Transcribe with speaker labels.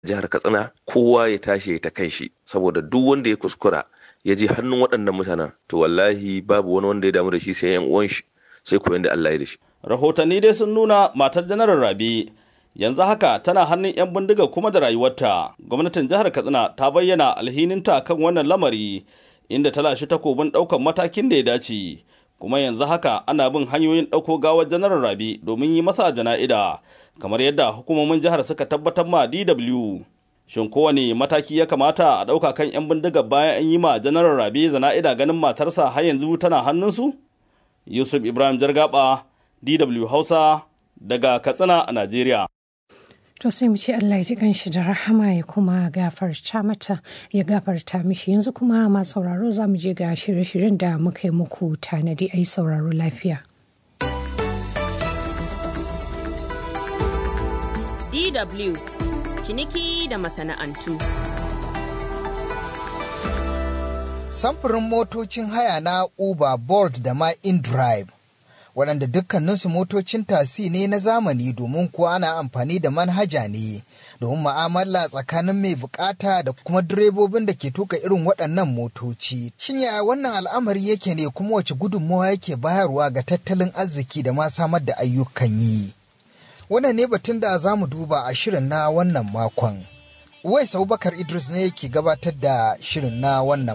Speaker 1: jihar katsina kowa ya tashi ya ta kan shi saboda duk wanda ya kuskura ya je hannun waɗannan mutanen to wallahi babu wani wanda ya damu da shi sai yan uwan shi sai koyon da Allah ya da shi
Speaker 2: rahotanni dai sun nuna matar janaral rabi yanzu haka tana hannun 'yan bindiga kuma da rayuwarta gwamnatin jihar katsina ta bayyana alhininta kan wannan lamari inda ta lashe takobin ɗaukar matakin da ya dace kuma yanzu haka ana bin hanyoyin ɗauko gawar janaral rabi domin yi masa jana'ida kamar yadda hukumomin jihar suka tabbatar ma dw shin kowane mataki ya kamata a ɗauka kan 'yan bindigar bayan an yi ma janaral rabi jana'ida ganin matarsa har yanzu tana hannunsu yusuf ibrahim jargaba dw hausa daga katsina a najeriya
Speaker 3: To sai mu ce Allah ya ji kanshi da rahama ya kuma gafarta mata ya gafarta mishi yanzu kuma ma sauraro za mu je ga shirye-shiryen da muka yi muku tanadi a yi sauraro lafiya.
Speaker 4: DW ciniki da masana'antu.
Speaker 5: Samfurin motocin haya na Uber, Bolt da ma InDrive waɗanda dukkaninsu motocin tasi ne na zamani domin kuwa ana amfani da manhaja ne domin ma'amala tsakanin mai bukata da kuma direbobin da ke tuka irin waɗannan motoci. Shin yaya wannan al'amari yake ne kuma wace gudunmawa yake bayarwa ga tattalin arziki da ma samar da ayyukan yi? Wannan ne batun da za mu duba a shirin na wannan makon. Uwais Abubakar Idris ne yake gabatar da shirin na wannan